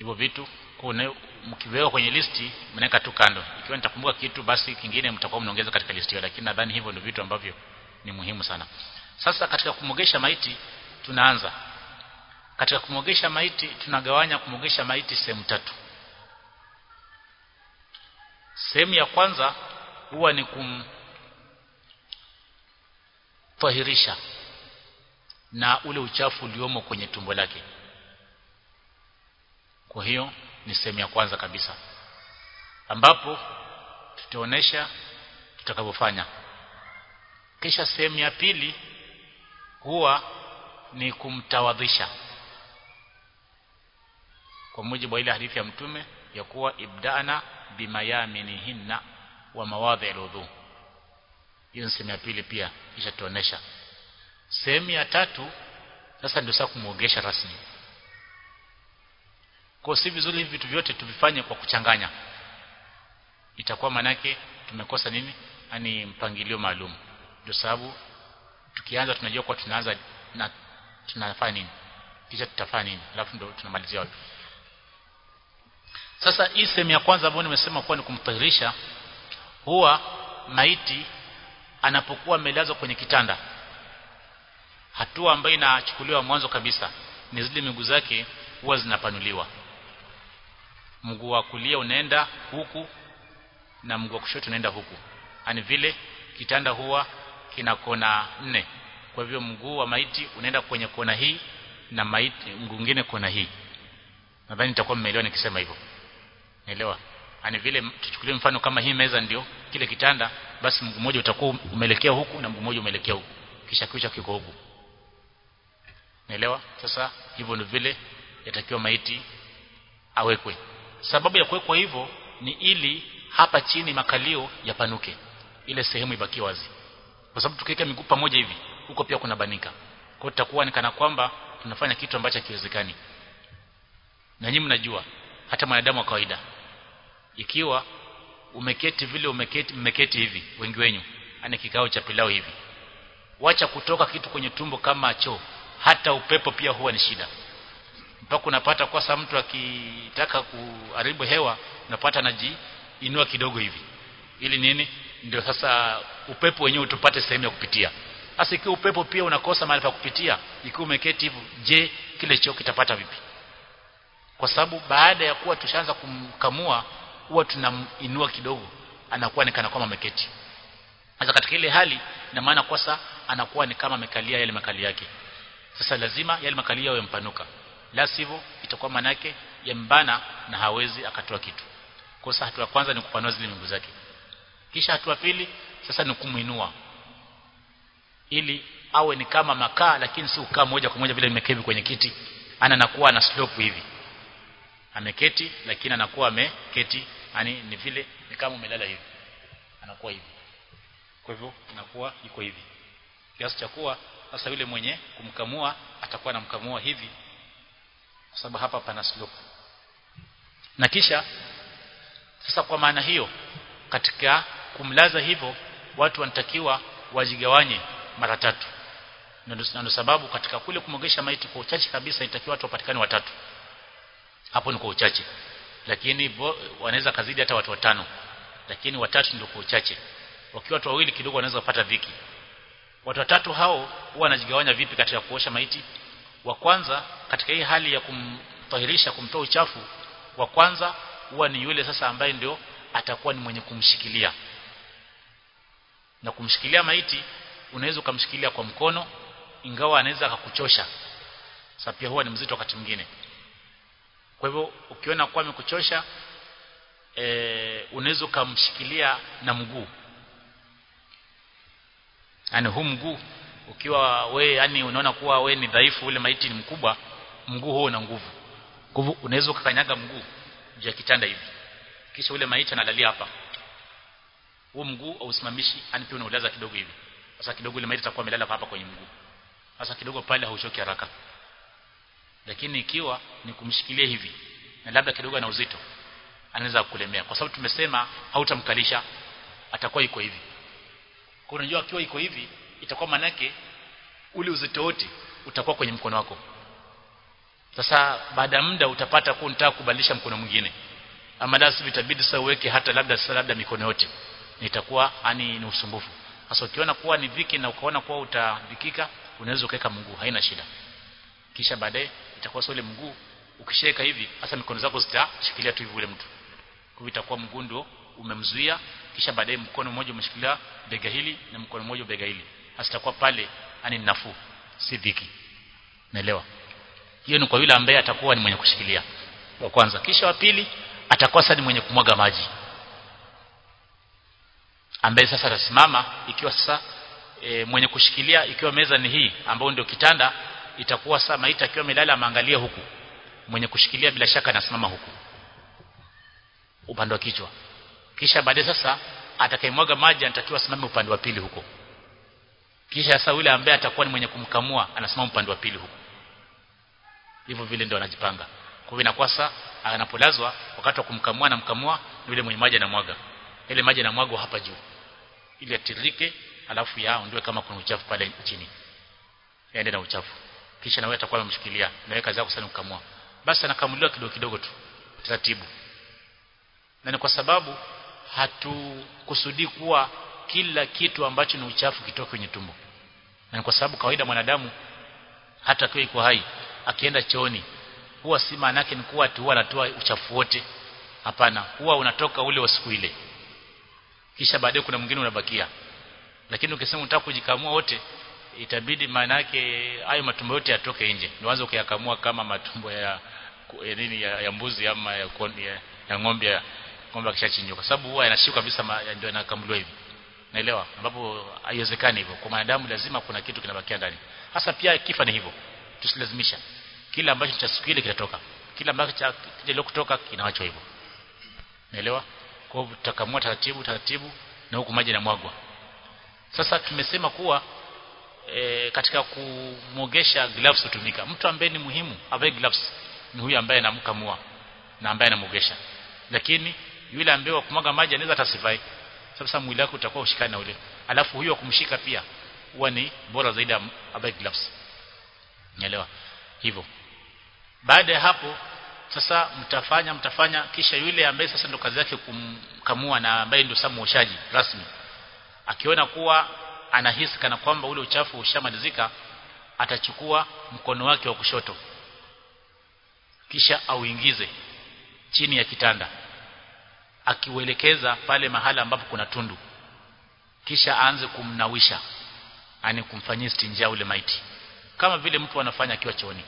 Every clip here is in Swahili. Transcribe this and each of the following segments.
hivyo vitu mkiweka kwenye listi mnaweka tu kando ikiwa nitakumbuka kitu basi kingine mtakuwa mnaongeza katika listi hiyo lakini nadhani hivyo ndio vitu ambavyo ni muhimu sana sasa katika kumogesha maiti tunaanza katika kumogesha maiti tunagawanya kumogesha maiti sehemu tatu sehemu ya kwanza huwa ni kumtahirisha na ule uchafu uliomo kwenye tumbo lake kwa hiyo ni sehemu ya kwanza kabisa ambapo tutaonesha tutakavyofanya kisha sehemu ya pili huwa ni kumtawadhisha kwa mujibu wa ile hadithi ya mtume ya kuwa ibdana bimayaminihinna wa mawadhi aludhu hiyo sehemu ya pili pia kisha tuonesha sehemu ya tatu sasa ndio sasa kumuogesha rasmi kwa si vizuri hivi vitu vyote tuvifanye kwa kuchanganya itakuwa manake tumekosa nini yani mpangilio maalum ndio sababu tukianza tunajua kwa tunaanza na tunafanya nini kisha tutafanya nini alafu ndio tunamalizia wapi sasa hii sehemu ya kwanza ambayo nimesema kuwa ni kumtahirisha huwa maiti anapokuwa amelazwa kwenye kitanda hatua ambayo inachukuliwa mwanzo kabisa ni zile miguu zake huwa zinapanuliwa mguu wa kulia unaenda huku na mguu wa kushoto unaenda huku yani vile kitanda huwa kina kona nne kwa hivyo mguu wa maiti unaenda kwenye kona hii na maiti mguu mwingine kona hii nadhani nitakuwa mmeelewa nikisema hivyo naelewa yani vile tuchukulie mfano kama hii meza ndio kile kitanda basi mguu mmoja utakuwa umeelekea huku na mguu mmoja umeelekea huku kisha kichwa kiko huku naelewa sasa hivyo ndio vile yatakiwa maiti awekwe sababu ya kuwekwa hivyo ni ili hapa chini makalio yapanuke ile sehemu ibaki wazi kwa sababu tukiweka miguu pamoja hivi huko pia kuna banika kwa hiyo tutakuwa ni kana kwamba tunafanya kitu ambacho hakiwezekani na nyinyi mnajua hata mwanadamu wa kawaida ikiwa umeketi vile umeketi mmeketi hivi wengi wenyu ana kikao cha pilau hivi wacha kutoka kitu kwenye tumbo kama choo hata upepo pia huwa ni shida mpaka unapata kwa sababu mtu akitaka kuharibu hewa unapata anajiinua kidogo hivi ili nini ndio sasa upepo wenyewe utupate sehemu ya kupitia sasa ikiwa upepo pia unakosa mahali pa kupitia ikiwa umeketi hivyo je kile choo kitapata vipi kwa sababu baada ya kuwa tushaanza kumkamua huwa tunaminua kidogo anakuwa ni kana kwamba ameketi sasa katika ile hali na maana kwasa anakuwa ni kama amekalia yale makali yake sasa lazima yale makali yao yampanuka la sivyo itakuwa manake yambana na hawezi akatoa kitu kwa sasa hatua ya kwanza ni kupanua zile miguu zake kisha hatua pili sasa ni kumuinua ili awe ni kama makaa lakini si ukaa moja kwa moja vile nimekevi kwenye kiti ana nakuwa na slope hivi ameketi lakini anakuwa ameketi yani ni vile ni kama umelala hivi anakuwa hivi kwa hivyo inakuwa iko hivi kiasi cha kuwa sasa yule mwenye kumkamua atakuwa anamkamua hivi kwa sababu hapa pana slope na kisha sasa kwa maana hiyo katika kumlaza hivyo watu wanatakiwa wajigawanye mara tatu ndio sababu katika kule kumogesha maiti kwa uchache kabisa itakiwa watu wapatikane watatu hapo ni kwa uchache lakini wanaweza kazidi hata watu watano lakini watatu ndio kwa uchache wakiwa watu wawili kidogo wanaweza kupata dhiki watu watatu hao huwa wanajigawanya vipi katika kuosha maiti wa kwanza katika hii hali ya kumtahirisha kumtoa uchafu wa kwanza huwa ni yule sasa ambaye ndio atakuwa ni mwenye kumshikilia na kumshikilia maiti unaweza ukamshikilia kwa mkono ingawa anaweza akakuchosha sasa pia huwa ni mzito wakati mwingine kwa hivyo ukiona kwa amekuchosha e, unaweza ukamshikilia na mguu yani huu mguu ukiwa we yani unaona kuwa we ni dhaifu ule maiti ni mkubwa mguu huo una nguvu nguvu unaweza ukakanyaga mguu juu ya kitanda hivi kisha ule maiti analalia hapa huo mguu ausimamishi yani pia unaulaza kidogo hivi sasa kidogo ile maiti itakuwa amelala hapa kwenye mguu sasa kidogo pale hauchoki haraka lakini ikiwa ni kumshikilia hivi na labda kidogo ana uzito anaweza kukulemea kwa sababu tumesema hautamkalisha atakuwa iko hivi kwa unajua akiwa iko hivi itakuwa manake ule uzito wote utakuwa kwenye mkono wako sasa baada ya muda utapata kuwa unataka kubadilisha mkono mwingine ama lazima itabidi sasa uweke hata labda sasa labda mikono yote nitakuwa ani ni usumbufu sasa ukiona kuwa ni dhiki na ukaona kuwa utadhikika unaweza ukaweka mguu haina shida kisha baadaye itakuwa sio ile mguu ukisheka hivi hasa mikono zako zitashikilia tu hivi ule mtu kwa itakuwa mguu ndio umemzuia kisha baadaye mkono mmoja umeshikilia bega hili na mkono mmoja bega hili hasa itakuwa pale ani nafuu si dhiki naelewa hiyo ni kwa yule ambaye atakuwa ni mwenye kushikilia wa kwanza kisha wa pili atakuwa sasa ni mwenye kumwaga maji ambaye sasa atasimama ikiwa sasa e, mwenye kushikilia ikiwa meza ni hii ambayo ndio kitanda itakuwa sasa maiti akiwa amelala ameangalia huku mwenye kushikilia bila shaka anasimama huku upande wa kichwa kisha baadaye sasa atakayemwaga maji anatakiwa asimame upande wa pili huko kisha sasa yule ambaye atakuwa ni mwenye kumkamua anasimama upande wa pili huko hivyo vile ndio anajipanga kwa hivyo inakuwa sasa anapolazwa wakati wa kumkamua na mkamua yule mwenye maji anamwaga ile maji anamwaga hapa juu ili atirike alafu yao ndio kama kuna uchafu pale chini yaende na uchafu kisha na wewe atakuwa amemshikilia na wewe kazi yako sana kukamua basi anakamuliwa kidogo kidogo tu taratibu na ni kwa sababu hatukusudii kuwa kila kitu ambacho ni uchafu kitoke kwenye tumbo na ni kwa sababu kawaida mwanadamu hata akiwa iko hai akienda chooni huwa si maana yake ni kuwa tu huwa anatoa uchafu wote hapana huwa unatoka ule wa siku ile kisha baadaye kuna mwingine unabakia lakini ukisema unataka kujikamua wote itabidi maana yake hayo matumbo yote yatoke nje nianze kuyakamua kama matumbo ya, ya nini ya, ya mbuzi ama ya, ya, ya ng'ombe ya ng'ombe akishachinjwa kwa sababu huwa yanashika kabisa ndio yanakamuliwa hivi naelewa ambapo haiwezekani hivyo kwa mwanadamu lazima kuna kitu kinabakia ndani hasa pia kifa ni hivyo tusilazimisha kila ambacho cha siku ile kitatoka kila ambacho cha kile kutoka kinawachwa hivyo naelewa kwa hivyo tutakamua taratibu taratibu na huku maji yanamwagwa sasa tumesema kuwa e, katika kumogesha gloves hutumika mtu ambaye ni muhimu avae gloves ni huyu ambaye anamkamua na ambaye anamogesha lakini yule ambaye wa kumwaga maji anaweza atasifai sasa mwili wako utakuwa ushikana na ule alafu huyo kumshika pia huwa ni bora zaidi avae gloves nielewa hivyo baada ya hapo sasa mtafanya mtafanya kisha yule ambaye sasa ndo kazi yake kumkamua na ambaye ndio samu ushaji rasmi akiona kuwa anahisi kana kwamba ule uchafu ushamalizika atachukua mkono wake wa kushoto kisha auingize chini ya kitanda akiuelekeza pale mahala ambapo kuna tundu kisha aanze kumnawisha yani kumfanyia stinja ule maiti kama vile mtu anafanya akiwa chooni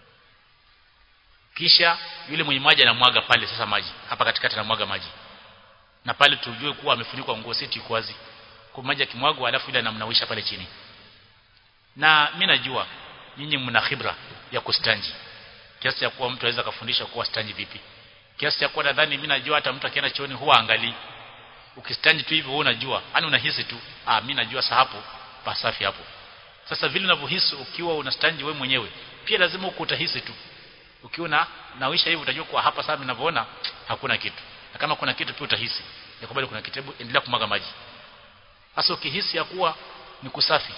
kisha yule mwenye maji anamwaga pale sasa maji hapa katikati anamwaga maji na pale tujue kuwa amefunikwa nguo siti iko wazi kwa maji akimwagwa alafu ile anamnawisha pale chini na mimi najua nyinyi mna khibra ya kustanji kiasi cha kuwa mtu anaweza kufundisha kuwa stanji vipi kiasi cha kuwa nadhani mimi najua hata mtu akienda chooni huwa angalii ukistanji tu hivyo wewe unajua yani unahisi tu ah mimi najua sasa hapo pasafi hapo sasa vile unavyohisi ukiwa unastanji wewe mwenyewe pia lazima ukutahisi tu ukiwa na nawisha hivi utajua kwa hapa sasa ninavyoona hakuna kitu na kama kuna kitu pia utahisi yakubali kuna kitabu endelea kumwaga maji sasa ukihisi ya kuwa ni kusafi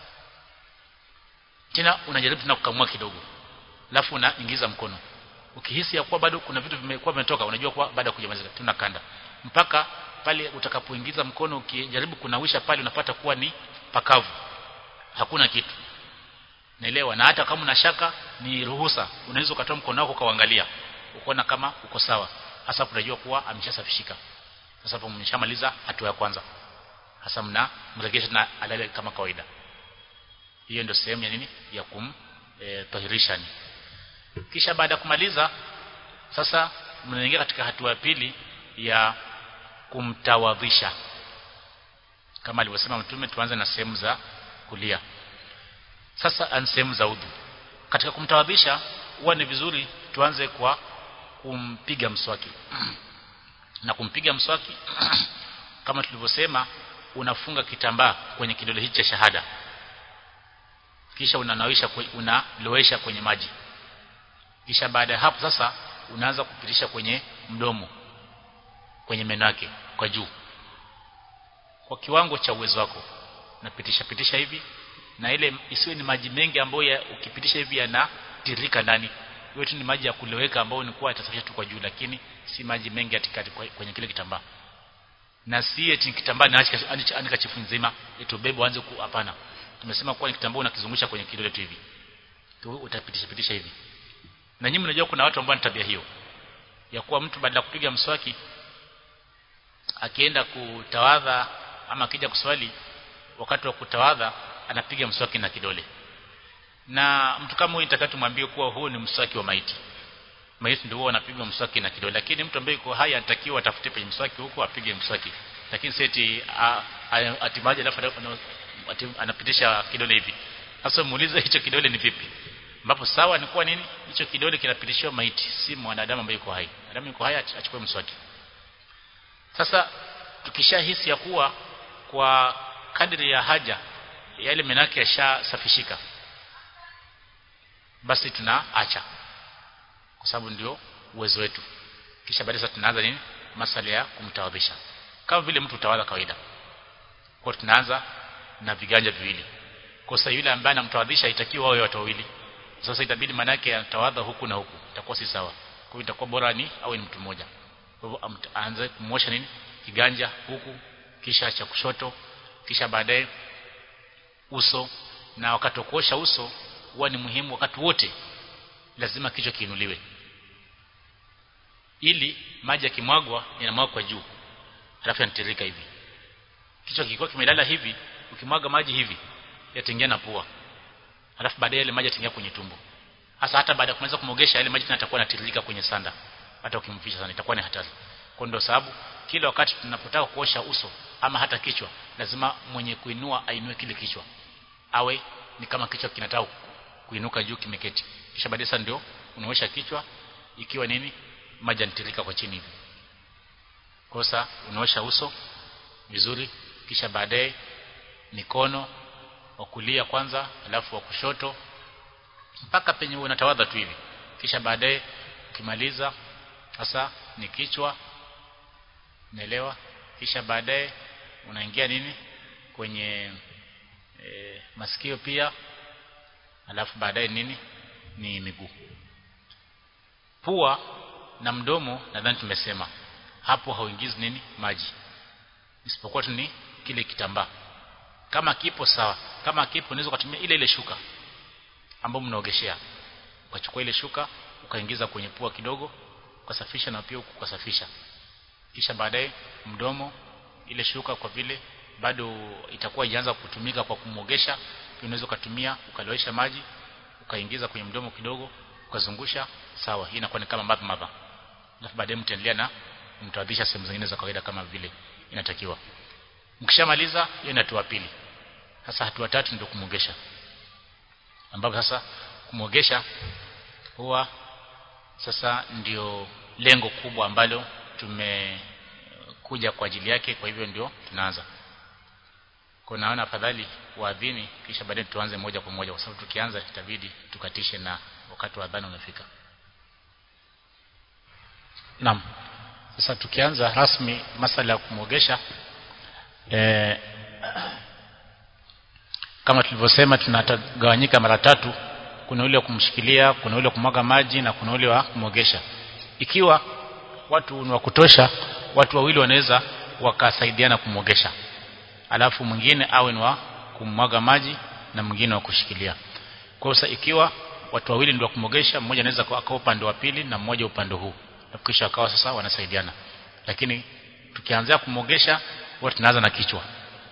tena unajaribu tena kukamua kidogo alafu unaingiza mkono ukihisi ya kuwa bado kuna vitu vimekuwa vimetoka unajua kuwa baada ya kujamaliza tunakanda mpaka pale utakapoingiza mkono ukijaribu kunawisha pale unapata kuwa ni pakavu hakuna kitu naelewa na hata kama una shaka ni ruhusa unaweza ukatoa mkono wako ukaangalia ukoona kama uko sawa hasa unajua kuwa ameshasafishika sasa hapo mmeshamaliza hatua ya kwanza hasa mna mregesha na alale kama kawaida hiyo ndio sehemu ya nini ya kum e, tahirisha ni kisha baada ya kumaliza sasa mnaingia katika hatua ya pili ya kumtawadhisha kama alivyosema mtume tuanze na sehemu za kulia sasa an sehemu za udhu katika kumtawadhisha huwa ni vizuri tuanze kwa kumpiga mswaki na kumpiga mswaki kama tulivyosema unafunga kitambaa kwenye kidole hichi cha shahada kisha unanawisha unalowesha kwenye maji kisha baada ya hapo sasa unaanza kupitisha kwenye mdomo kwenye meno yake kwa juu kwa kiwango cha uwezo wako napitisha pitisha hivi na ile isiwe ni maji mengi ambayo ukipitisha hivi yanatirika ndani yote ni maji ya kuleweka ambayo ni kwa itasafisha tu kwa juu lakini si maji mengi atikati kwenye kile kitambaa na si eti kitambaa naacha anika chifu nzima eti ubebe uanze ku hapana tumesema kuwa ni kitambaa unakizungusha kwenye kidole tu hivi tu utapitisha pitisha hivi na nyinyi mnajua kuna watu ambao ni tabia hiyo ya kuwa mtu badala kupiga mswaki akienda kutawadha ama akija kuswali wakati wa kutawadha anapiga mswaki na kidole na mtu kama huyu nitakatu mwambie kuwa huu ni mswaki wa maiti maiti ndio huwa anapiga mswaki na kidole lakini mtu ambaye yuko hai anatakiwa atafute penye mswaki huko apige mswaki lakini seti atimaje alafu anapitisha kidole hivi sasa muulize hicho kidole ni vipi ambapo sawa ni kuwa nini hicho kidole kinapitishiwa maiti si mwanadamu ambaye yuko hai mwanadamu yuko hai achukue mswaki sasa tukishahisi ya kuwa kwa kadri ya haja yale menake yashasafishika basi tunaacha kwa sababu ndio uwezo wetu kisha baadaye sasa tunaanza nini masala ya kumtawadhisha kama vile mtu utawadha kawaida kwa tunaanza na viganja viwili kwa sasa yule ambaye anamtawadhisha itakiwa wawe watu wawili sasa itabidi manake atawadha huku na huku itakuwa si sawa kwa hiyo itakuwa bora ni awe ni mtu mmoja kwa hivyo aanze kumosha nini kiganja huku kisha cha kushoto kisha baadaye uso na wakati wa kuosha uso huwa ni muhimu wakati wote lazima kichwa kiinuliwe ili maji yakimwagwa yanamwagwa kwa juu alafu yanatiririka hivi kichwa kilikuwa kimelala hivi ukimwaga maji hivi yataingia na pua alafu baadaye yale maji yataingia kwenye tumbo hasa hata baada ya kumaliza kumogesha yale maji yatakuwa yanatiririka kwenye sanda hata ukimfisha sana itakuwa ni hatari kwa ndio sababu kila wakati tunapotaka kuosha uso ama hata kichwa lazima mwenye kuinua ainue kile kichwa awe ni kama kichwa kinataka kuinuka juu kimeketi kisha baadaye sasa ndio unaosha kichwa ikiwa nini maji yanatirika kwa chini hivi kosa unaosha uso vizuri kisha baadaye mikono wa kulia kwanza alafu wa kushoto mpaka penye unatawadha tu hivi kisha baadaye ukimaliza sasa ni kichwa naelewa kisha baadaye unaingia nini kwenye e, masikio pia alafu baadaye nini ni miguu pua na mdomo nadhani tumesema hapo hauingizi nini maji isipokuwa tu ni kile kitambaa kama kipo sawa kama kipo unaweza kutumia ile ile shuka ambayo mnaogeshea ukachukua ile shuka ukaingiza kwenye pua kidogo ukasafisha na pia ukasafisha kisha baadaye mdomo ile shuka kwa vile bado itakuwa ianza kutumika kwa kumogesha unaweza kutumia ukalowesha maji ukaingiza kwenye mdomo kidogo ukazungusha sawa hii inakuwa ni kama madha madha alafu baadaye mtaendelea na mtawadhisha sehemu zingine za kawaida kama vile inatakiwa mkishamaliza hiyo ni hatua pili sasa hatua tatu ndio kumogesha ambapo sasa kumogesha huwa sasa ndio lengo kubwa ambalo tumekuja kwa ajili yake kwa hivyo ndio tunaanza kwa naona afadhali waadhini kisha baadaye tuanze moja kwa moja kwa sababu tukianza itabidi tukatishe na wakati wa adhana umefika Naam sasa tukianza rasmi masala ya kumogesha e, kama tulivyosema tunatagawanyika mara tatu kuna ule wa kumshikilia kuna ule wa kumwaga maji na kuna ule wa kumogesha ikiwa watu ni wa kutosha watu wawili wanaweza wakasaidiana kumogesha alafu mwingine awe ni wa kumwaga maji na mwingine wa kushikilia kwa sasa ikiwa watu wawili ndio kumogesha mmoja anaweza akawa upande wa pili na mmoja upande huu na kisha akawa sasa wanasaidiana lakini tukianzia kumogesha huwa tunaanza na kichwa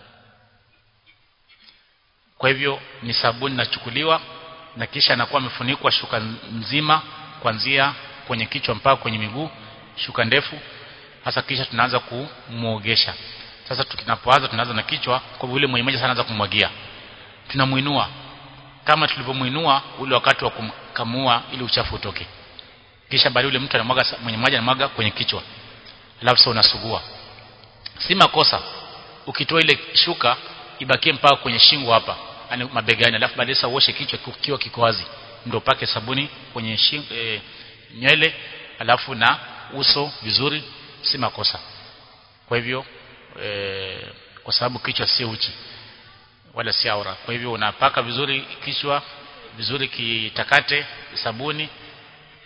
kwa hivyo ni sabuni nachukuliwa na kisha anakuwa amefunikwa shuka nzima kuanzia kwenye kichwa mpaka kwenye miguu shuka ndefu hasa kisha tunaanza kumuogesha sasa tunapoanza tunaanza na kichwa kwa vile mwenye maji sana anaanza kumwagia tunamuinua kama tulivyomuinua ule wakati wa kumkamua ili uchafu utoke kisha baadaye yule mtu anamwaga mwenye maji anamwaga kwenye kichwa alafu sasa unasugua si makosa ukitoa ile shuka ibakie mpaka kwenye shingo hapa yani mabegani alafu baadaye sasa uoshe kichwa kikiwa kiko wazi ndio pake sabuni kwenye shingo, e, nywele alafu na uso vizuri si makosa kwa hivyo e, kwa sababu kichwa si uchi wala si aura kwa hivyo unapaka vizuri kichwa vizuri kitakate sabuni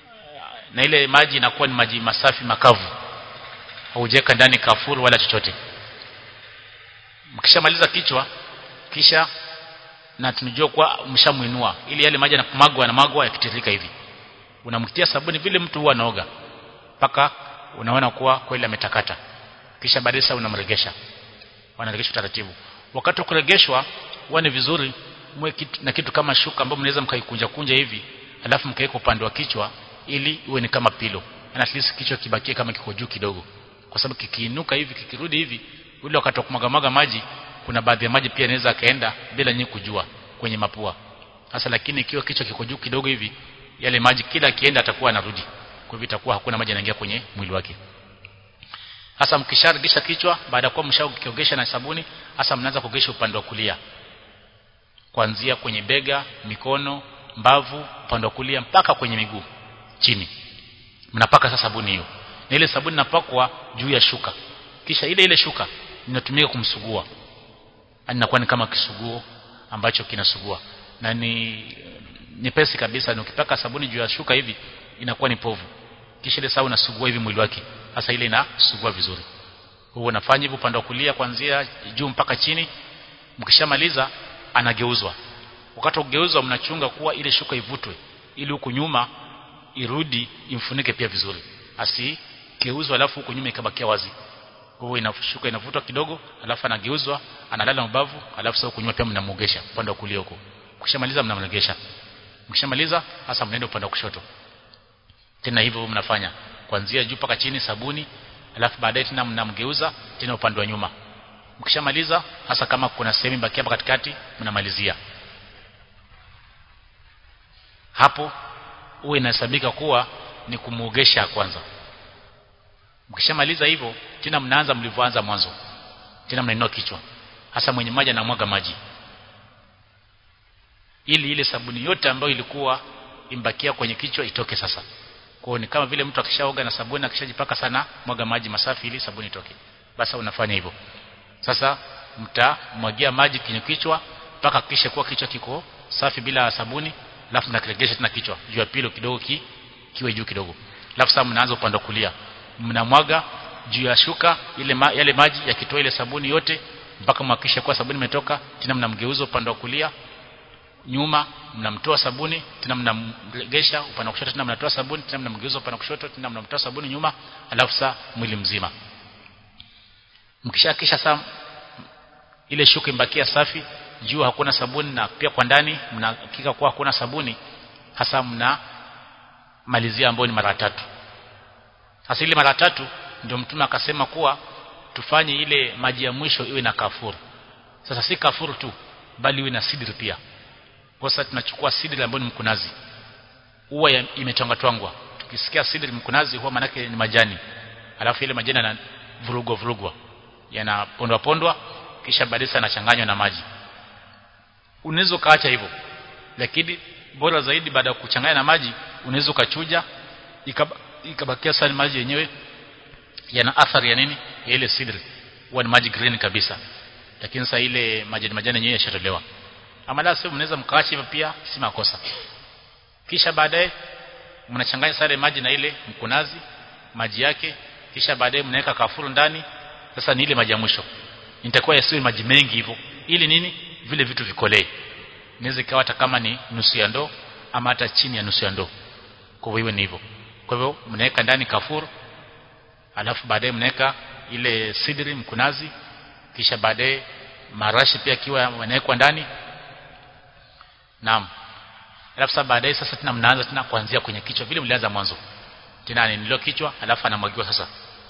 na ile maji inakuwa ni maji masafi makavu haujaweka ndani kafuru wala chochote mkishamaliza kichwa kisha na tunajua kwa mshamuinua ili yale maji yanamagwa na magwa yakitiririka hivi unamtia sabuni vile mtu huwa anaoga mpaka unaona kuwa kweli ametakata kisha baadaye sasa unamregesha wanaregeshwa taratibu wakati wa kuregeshwa huwa ni vizuri mwe kitu, na kitu kama shuka ambayo mnaweza mkaikunja kunja hivi alafu mkaweka upande wa kichwa ili iwe ni kama pilo na at least kichwa kibakie kama kiko juu kidogo kwa sababu kikiinuka hivi kikirudi hivi ule wakati wa kumwaga maji kuna baadhi ya maji pia inaweza kaenda bila nyinyi kujua kwenye mapua sasa lakini ikiwa kichwa kiko juu kidogo hivi yale maji kila kienda atakuwa anarudi kwa hivyo itakuwa hakuna maji yanaingia kwenye mwili wake hasa mkisharegesha kichwa baada ya kuwa mshakiogesha na sabuni hasa mnaanza kuogesha upande wa kulia kuanzia kwenye bega mikono mbavu upande wa kulia mpaka kwenye miguu chini mnapaka sasa sabuni hiyo na ile sabuni napakwa juu ya shuka kisha ile ile shuka inatumika kumsugua inakuwa ni kama kisuguo ambacho kinasugua na ni nyepesi kabisa ni ukipaka sabuni juu ya shuka hivi inakuwa ni povu kisha ile sawa unasugua hivi mwili wake sasa ile inasugua vizuri huo unafanya hivyo upande wa kulia kuanzia juu mpaka chini mkishamaliza anageuzwa wakati wa kugeuzwa mnachunga kuwa ile shuka ivutwe ili huku nyuma irudi imfunike pia vizuri asikeuzwa alafu huku nyuma ikabakia wazi kwa hiyo inashuka inavutwa kidogo alafu anageuzwa analala mbavu alafu sasa huku nyuma pia mnamuogesha upande wa kulia huko kishamaliza mnamregesha mkishamaliza hasa mnaenda upande wa kushoto tena hivyo mnafanya kuanzia juu mpaka chini sabuni alafu baadaye tena mnamgeuza tena upande wa nyuma mkishamaliza hasa kama kuna sehemu baki hapa katikati mnamalizia hapo huwa inahesabika kuwa ni kumuogesha kwanza mkishamaliza hivyo tena mnaanza mlivyoanza mwanzo tena mnainua kichwa hasa mwenye maji anamwaga maji ili ile sabuni yote ambayo ilikuwa imbakia kwenye kichwa itoke sasa kwa ni kama vile mtu akishaoga na sabuni akishajipaka sana mwaga maji masafi ili sabuni itoke basi unafanya hivyo sasa mtamwagia maji kwenye kichwa mpaka kisha kuwa kichwa kiko safi bila sabuni alafu mnakiregesha tena kichwa juu ya pilo kidogo ki, kiwe juu kidogo alafu sasa mnaanza upande wa kulia mnamwaga juu ya shuka ile ma, yale maji yakitoa ile sabuni yote mpaka mhakikishe kuwa sabuni imetoka tena mnamgeuza upande wa kulia nyuma mnamtoa sabuni tena mnamregesha upande wa kushoto tena mnatoa sabuni tena mnamgeuza upande wa kushoto tena mnamtoa sabuni nyuma alafu saa mwili mzima mkishakisha saa ile shuka imbakia safi juu hakuna sabuni na pia kwa ndani mnahakika kuwa hakuna sabuni hasa mna malizia ambayo ni mara tatu hasa ile mara tatu ndio mtume akasema kuwa tufanye ile maji ya mwisho iwe na kafuru sasa si kafuru tu bali iwe na sidri pia kwa sasa tunachukua sidri ambayo ni mkunazi huwa imetwangwa twangwa tukisikia sidri mkunazi huwa manake ni majani alafu ile majani yana vurugwa vurugwa yanapondwa pondwa kisha baadaye yanachanganywa na maji unaweza ukaacha hivyo lakini bora zaidi baada ya kuchanganya na maji unaweza ukachuja ikabakia sana maji yenyewe yana athari ya nini ya ile sidri huwa ni maji green kabisa lakini sasa ile majani majani yenyewe yashatolewa ama la sio mnaweza mkaacha hivyo pia si makosa kisha baadaye mnachanganya sare maji na ile mkunazi maji yake kisha baadaye mnaweka kafuru ndani sasa ni ile maji ya mwisho nitakuwa yasiwe maji mengi hivyo ili nini vile vitu vikolee inaweza ikawa hata kama ni nusu ya ndoo ama hata chini ya nusu ya ndoo kwa hivyo ni hivyo kwa hivyo mnaweka ndani kafuru alafu baadaye mnaweka ile sidri mkunazi kisha baadaye marashi pia kiwa yanawekwa ndani naam alafu sasa baadaye sasa tena mnaanza tena kuanzia kwenye kichwa vile mlianza mwanzo tena nilio kichwa alafu anamwagiwa sasa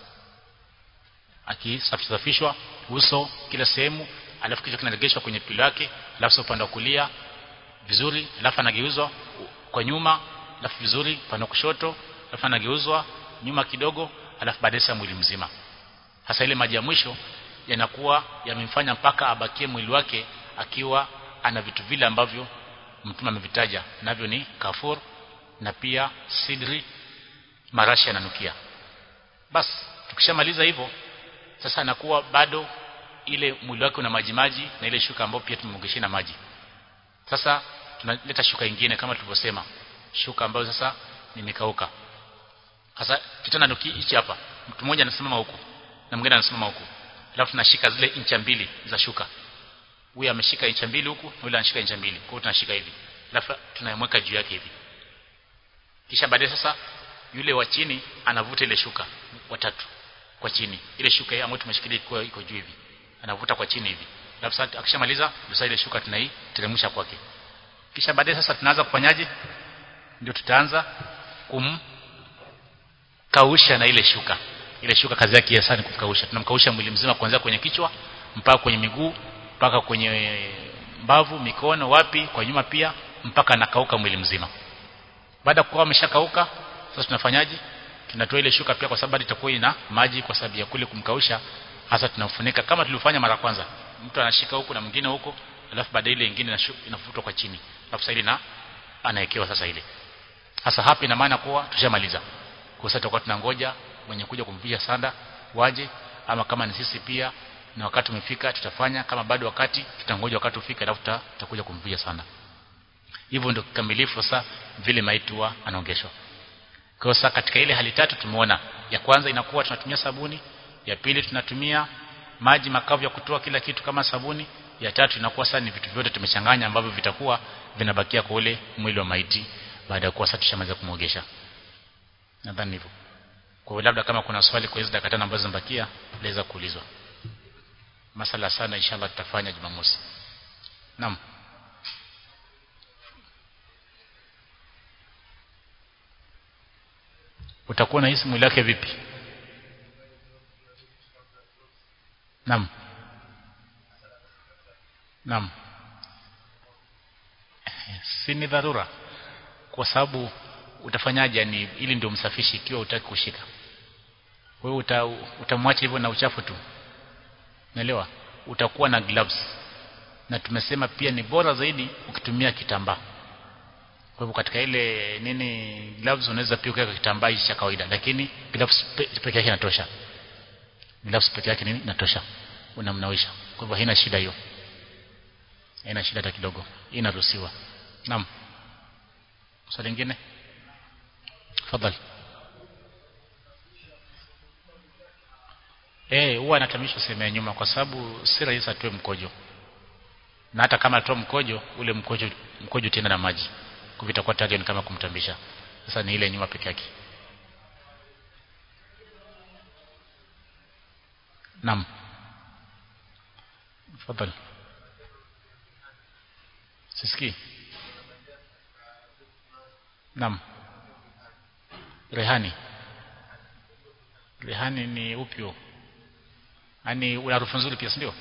akisafishwa uso kila sehemu alafu kichwa kinaregeshwa kwenye pilo yake alafu upande wa kulia vizuri alafu anageuzwa kwa nyuma alafu vizuri upande wa kushoto alafu anageuzwa nyuma kidogo alafu baadaye sasa mwili mzima hasa ile maji ya mwisho yanakuwa yamemfanya mpaka abakie mwili wake akiwa ana vitu vile ambavyo mtume amevitaja navyo ni kafur na pia sidri marashi yananukia basi tukishamaliza hivyo sasa anakuwa bado ile mwili wake una maji maji na ile shuka ambayo pia tumemwogeshia na maji sasa tunaleta shuka ingine kama tulivyosema shuka ambayo sasa nimekauka sasa kitanda ndio hichi hapa mtu mmoja anasimama huku na mwingine anasimama huku alafu tunashika zile incha mbili za shuka huyu ameshika incha mbili huku na yule anashika incha mbili kwa hiyo tunashika hivi alafu tunayemweka juu yake hivi kisha baadaye sasa yule wa chini anavuta ile shuka watatu kwa chini ile shuka ambayo tumeshikilia iko iko juu hivi anavuta kwa chini hivi alafu sasa akishamaliza ndio ile shuka tunaiteremsha kwake kisha baadaye sasa tunaanza kufanyaje ndio tutaanza kumkausha na ile shuka ile shuka kazi yake hasa ni kumkausha tunamkausha mwili mzima kuanzia kwenye kichwa mpaka kwenye miguu mpaka kwenye mbavu mikono wapi kwa nyuma pia mpaka nakauka mwili mzima baada ya kuwa ameshakauka sasa tunafanyaje tunatoa ile shuka pia kwa sababu itakuwa ina maji kwa sababu ya kule kumkausha hasa tunamfunika kama tulivyofanya mara kwanza mtu anashika huku na mwingine huko alafu baadaye ile nyingine inafutwa kwa chini alafu sasa ile na anawekewa sasa ile hasa hapa ina maana kuwa tushamaliza kwa sasa tutakuwa tunangoja mwenye kuja kumvisha sanda waje ama kama ni sisi pia na wakati umefika tutafanya kama bado wakati tutangoja wakati ufike alafu tutakuja kumvisha sanda hivyo ndio kikamilifu sasa vile maiti huwa anaongeshwa kwa sasa katika ile hali tatu tumeona ya kwanza inakuwa tunatumia sabuni ya pili tunatumia maji makavu ya kutoa kila kitu kama sabuni ya tatu inakuwa sasa ni vitu vyote tumechanganya ambavyo vitakuwa vinabakia kwa ule mwili wa maiti baada ya kuwa sasa tushamaliza kumwogesha nadhani hivyo kwa hiyo labda kama kuna swali kwa hizo dakika tano ambazo zimebakia laweza kuulizwa masala sana inshallah tutafanya Jumamosi naam utakuwa na hisi mwili wake vipi naam naam si ni dharura kwa sababu utafanyaje ni ili ndio msafishi ikiwa utaki kushika wewe uta, utamwacha hivyo na uchafu tu naelewa utakuwa na gloves na tumesema pia ni bora zaidi ukitumia kitambaa kwa hivyo katika ile nini gloves unaweza pia kuweka kitambaa cha kawaida lakini gloves peke yake inatosha gloves peke yake nini inatosha unamnawisha kwa hivyo haina shida hiyo haina shida hata kidogo inaruhusiwa naam swali lingine tafadhali eh huwa anatamishwa sehemu ya nyuma kwa sababu si rahisi atoe mkojo na hata kama atoa mkojo ule mkojo mkojo tena na maji kwa vitakuwa tayari ni kama kumtambisha sasa ni ile nyuma peke yake naam tafadhali sisikii naam rehani rehani ni upyo yani una harufu nzuri pia ndio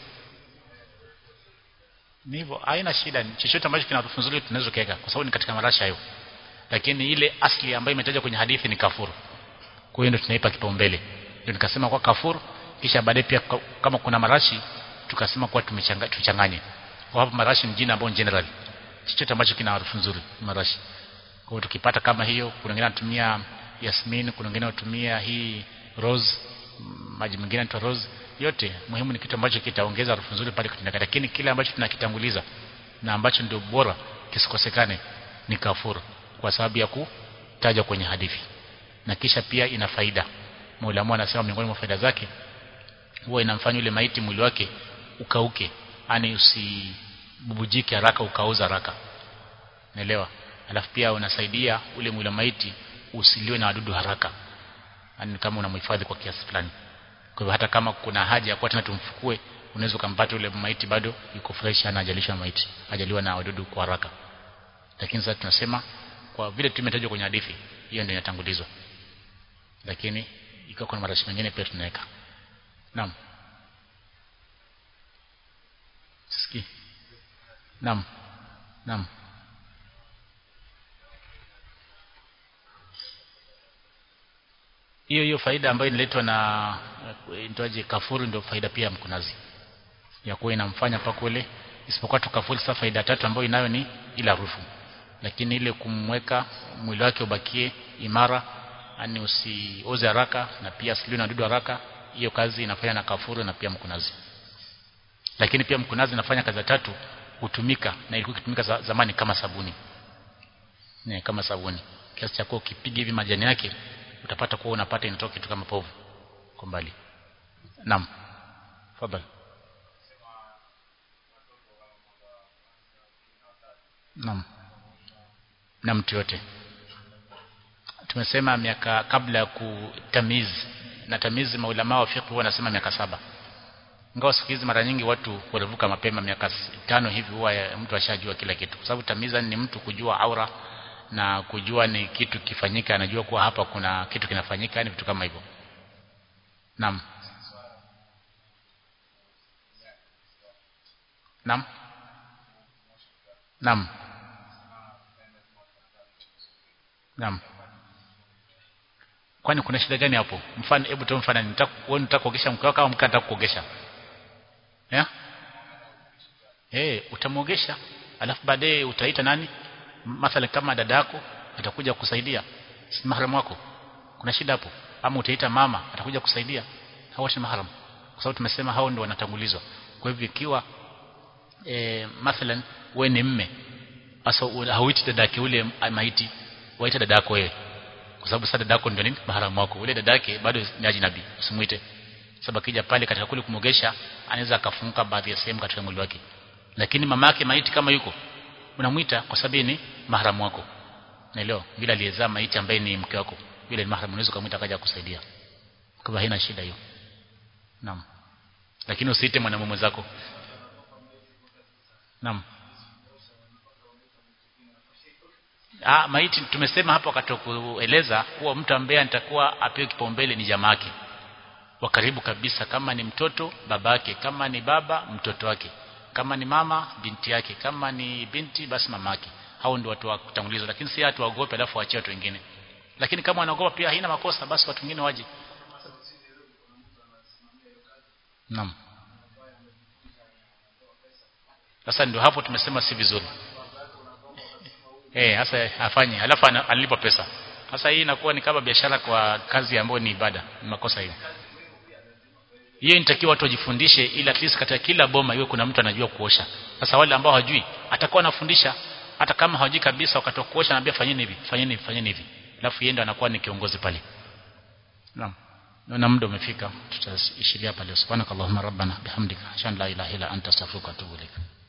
ni hivyo haina shida chochote ambacho kina harufu nzuri tunaweza kuweka kwa sababu ni katika marasha hayo lakini ile asli ambayo imetajwa kwenye hadithi ni kafuru kwa hiyo ndio tunaipa kipaumbele ndio nikasema kwa kafuru kisha baadaye pia kama kuna marashi tukasema kwa tuchanganye kwa hapo marashi ni jina ambao general chochote ambacho kina harufu nzuri marashi kwa hiyo tukipata kama hiyo kuna wengine wanatumia yasmin kuna wengine wanatumia hii rose maji mengine yanaitwa rose yote muhimu ni kitu ambacho kitaongeza harufu nzuri pale kitendeka lakini kile ambacho tunakitanguliza na ambacho ndio bora kisikosekane ni kafuru kwa sababu ya kutajwa kwenye hadithi na kisha pia ina faida Muulamu anasema miongoni mwa faida zake huwa inamfanya yule maiti mwili wake ukauke yani usibubujike haraka ukauza haraka naelewa alafu pia unasaidia ule mwili wa maiti usiliwe na wadudu haraka yani kama unamhifadhi kwa kiasi fulani kwa hivyo hata kama kuna haja ya kuwa tena tumfukue unaweza kumpata ule maiti bado yuko fresh ana ajalishwa maiti ajaliwa na wadudu kwa haraka lakini sasa tunasema kwa vile tumetajwa kwenye hadithi hiyo ndio inatangulizwa lakini ikiwa kuna marashi mengine pia tunaweka naam sikii naam naam hiyo hiyo faida ambayo inaletwa na nitoaje kafuru ndio faida pia ya mkunazi ya kuwa inamfanya paka ule isipokuwa tu kafuru sasa faida tatu ambayo inayo ni ila harufu lakini ile kumweka mwili wake ubakie imara yani usioze haraka na pia asiliwe na wadudu haraka hiyo kazi inafanya na kafuru na pia mkunazi lakini pia mkunazi inafanya kazi tatu hutumika na ilikuwa ikitumika za, zamani kama sabuni ne, kama sabuni kiasi cha kuwa ukipiga hivi majani yake utapata kuwa unapata inatoka kitu kama povu kwa mbali naam fadhali naam na mtu yote tumesema miaka kabla ya kutamizi na tamizi maulama wa fiqh wanasema miaka saba ingawa siku hizi mara nyingi watu walivuka mapema miaka tano hivi huwa mtu ashajua kila kitu kwa sababu tamiza ni mtu kujua aura na kujua ni kitu kifanyika anajua kuwa hapa kuna kitu kinafanyika ni vitu kama hivyo naam naam naam naam kwani kuna shida gani hapo mfano hebu tu mfano nitaka wewe unataka kuogesha mke wako au mke anataka kuogesha eh eh utamuogesha alafu baadaye utaita nani mathalan kama dada yako atakuja kusaidia si mahram wako kuna shida hapo ama utaita mama atakuja kusaidia hawa si mahram kwa sababu tumesema hao ndio wanatangulizwa kwa hivyo ikiwa e, mathalan wewe ni mme asa hauiti dadake ule maiti waita dadako wewe kwa sababu sasa dadako ndio nini maharamu wako ule dadake bado ni ajnabi usimuite sababu akija pale katika kule kumogesha anaweza akafunga baadhi ya sehemu katika mwili wake lakini mamake maiti kama yuko unamuita kwa sababu ni maharamu wako naelewa bila aliyezaa maiti ambaye ni mke wako yule ni maharamu unaweza kumuita akaja kusaidia kwa haina shida hiyo naam lakini usiite mwanamume mwenzako naam Ah, maiti tumesema hapo wakati kueleza kuwa mtu ambaye anatakuwa apewe kipaumbele ni jamake wa karibu kabisa kama ni mtoto babake kama ni baba mtoto wake kama ni mama binti yake kama ni binti basi mamake hao ndio watu wa kutangulizwa lakini si watu waogope alafu waachie watu wengine lakini kama wanaogopa pia haina makosa basi watu wengine waje Naam Sasa ndio hapo tumesema si vizuri Eh, sasa afanye alafu analipa pesa. Sasa hii inakuwa ni kama biashara kwa kazi ambayo ni ibada. Ni makosa hiyo. Hiyo inatakiwa watu wajifundishe ili at least katika kila boma iwe kuna mtu anajua kuosha. Sasa wale ambao hawajui atakuwa anafundisha hata kama hawajui kabisa wakati wa kuosha anambia fanyeni hivi, fanyeni hivi, fanyeni hivi. Alafu yeye ndo anakuwa ni kiongozi pale. Naam. Na muda umefika. Tutaishiria pale. Subhanakallahumma rabbana bihamdika. Shan la ilaha illa anta astaghfiruka wa atubu ilaik.